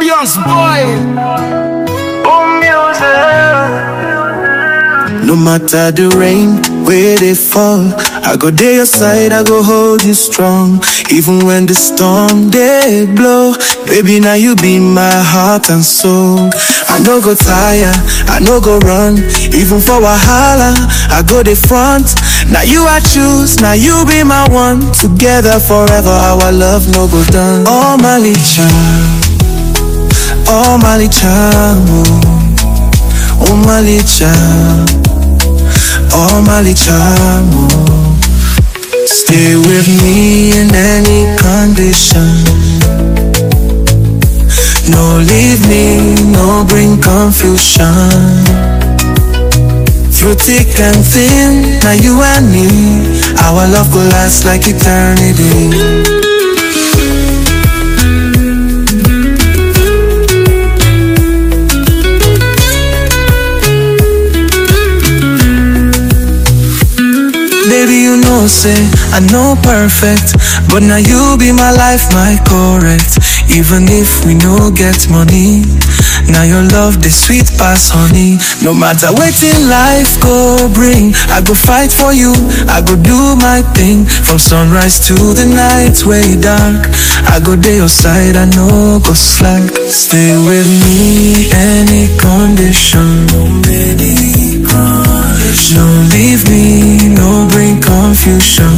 ambiance boy. Boom music. No matter the rain, where they fall, I go there your side, I go hold you strong. Even when the storm they blow, baby now you be my heart and soul. I no go tire, I no go run, even for Wahala, I go the front. Now you I choose, now you be my one. Together forever, our love no go done. Oh Malicha, oh Malicha, oh, oh Malicha. Oh Malichamo Stay with me in any condition No leave me, no bring confusion Through thick and thin, now you and me Our love will last like eternity Baby, you know, say I know perfect, but now you be my life, my correct. Even if we no get money, now your love the sweet pass honey. No matter what in life go bring, I go fight for you. I go do my thing from sunrise to the night way dark. I go day your side, I know go slack. Stay with me any condition. Any condition. No leave me, no bring confusion.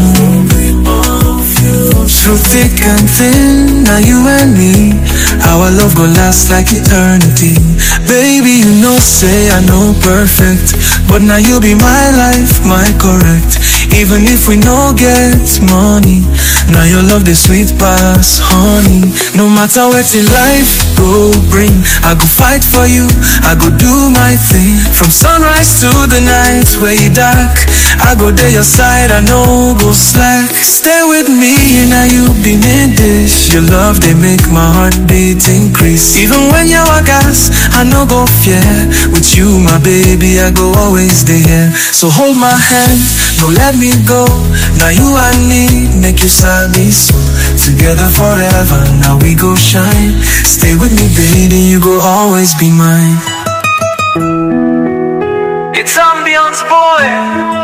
Through thick and thin, now you and me, our love go last like eternity. Baby, you know, say I know perfect, but now you be my life, my correct. Even if we no get money, now your love the sweet pass honey. No matter what in life go bring, I go fight for you. I go do my thing from sunrise to the night way dark. I go there your side, I know go slack. Stay with me, now you be me dish. Your love they make my heartbeat increase. Even when you are gas, I no go fear. With you, my baby, I go always there. So hold my hand, no let me go. Now you and me make you sabi so. Together forever, now we go shine. Stay with me, baby, you go always be mine. It's ambiance boy.